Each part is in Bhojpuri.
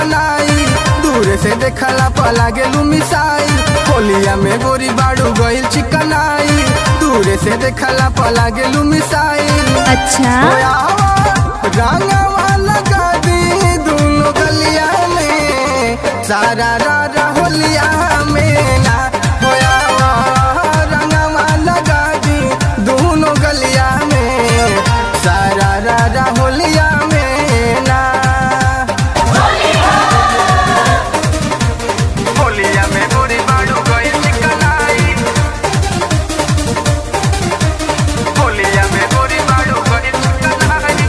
चिकनाई दूर से देखला पला गेलू मिसाई होलिया में गोरी बाड़ू गइल चिकनाई दूर से देखला पला गेलू मिसाई अच्छा रंगवा लगा दी दोनों गलिया में सारा रारा होलिया में ना होया रंगवा लगा दी दोनों गलिया में सारा रारा होलिया में ना होलिया में गोरी बाड़ू गइल चिकनाई होलिया में गोरी बाड़ू गइल चिकनाई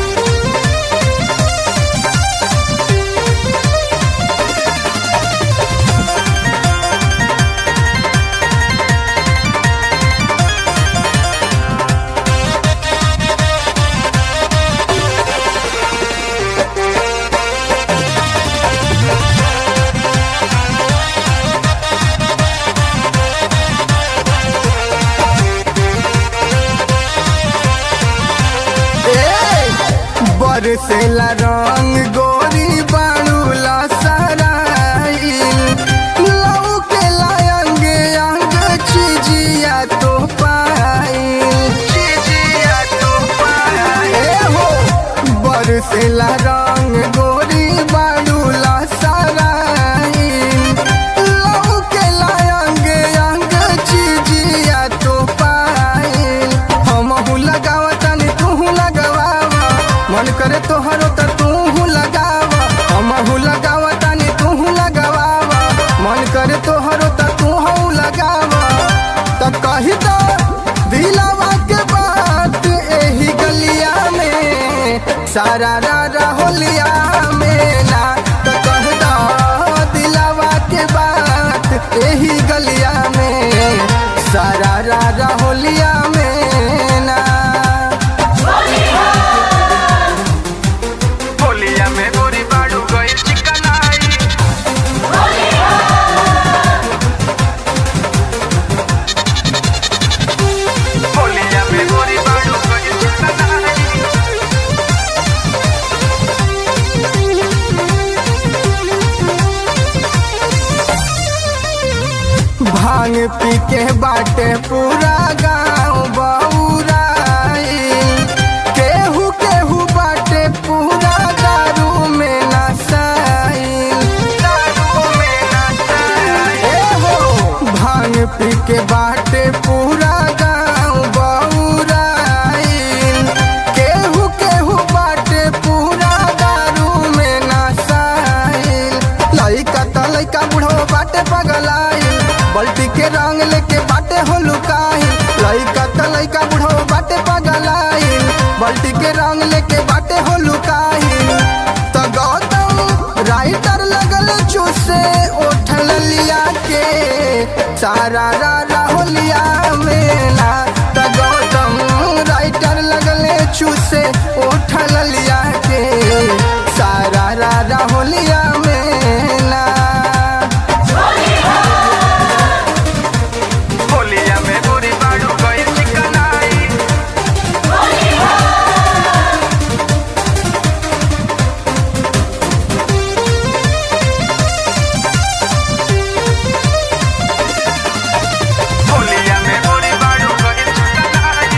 बरसेला रंग गोरी बाड़ूला सराई लऊ के लायंग अंग चिजिया तो पाई चिजिया तो पाई हो बरसेला रंग गोरी बाड़ूला सराई लऊ के लायंग अंग चिजिया तो पाई हमहू लगावतनी तूहू लगावा मन करे तोहरो त तूहू लगावा हमहू लगावतनी तूहू लगावा मन करे तोहरो त तूहू लगावा त कही दो दिलावा के बात एही गलिया में सारा रारा होलिया में ना त कह दो दिलावा के बात एही गलिया में सारा रारा होलिया में ना होलिया में गोरी बाड़ू गइल चिकनाई होलिया में गोरी बाड़ू गइल चिकनाई भांग पी के बाटे पूरा गांव बउराई केहू केहू बाटे पूरा दारू में नसाई दारू में नसाई ए हो भांग पी के बाटे पूरा गांव बउराई केहू केहू बाटे पूरा दारू में नसाई लइका त लइका बुढ़ो बाटे पगलाई बल्टी के रंग लेके बाटे हो लुकाई लइका त लइका बुढ़ो बाटे पगलाई बल्टी के रंग लेके बाटे हो लुकाई त गौतम राइटर लगल चूसे उठल लिया के सारा रारा होलिया में ना त गौतम राइटर लगले चूसे उठल लिया के सारा रारा होलिया में ना होलिया में गोरी बाड़ू गइल चिकनाई होलिया में गोरी बाड़ू गइल चिकनाई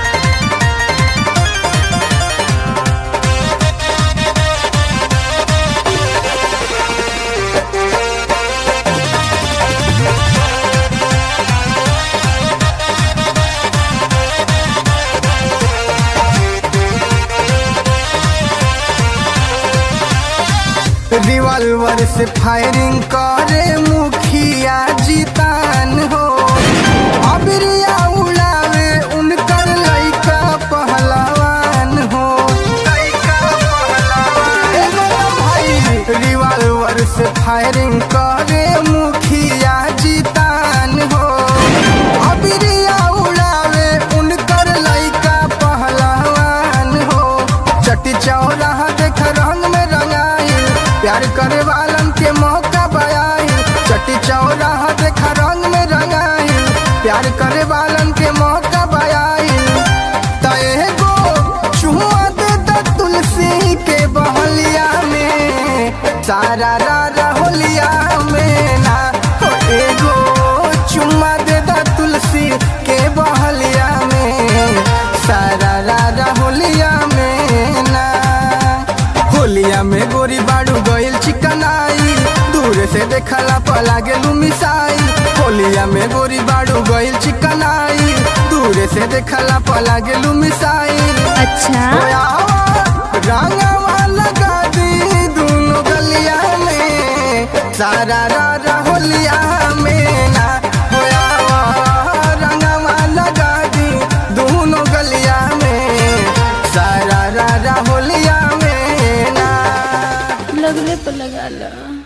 रिवॉल्वर से फायरिंग करे मुखिया जीतान हो अबरिया उड़ावे उनकर लइका पहलवान हो लइका पहलवान एगो भाई रिवॉल्वर से फायरिंग करे मुखिया जीतान हो अबरिया उड़ावे उनकर लइका पहलवान हो चटी चौराहा देख रंग में रंगाई प्यार करे वालन के मौका बयाई से देखला पला गेलू मिसाई होलिया में गोरी बाड़ू गइल चिकनाई दूर से देखला पला गेलू मिसाई अच्छा रंगवा लगा दी दोनों गलिया में सारा रा होलिया में ना होया रंगवा लगा दी दोनों गलिया में सारा रा होलिया में ना लगले पर लगा लो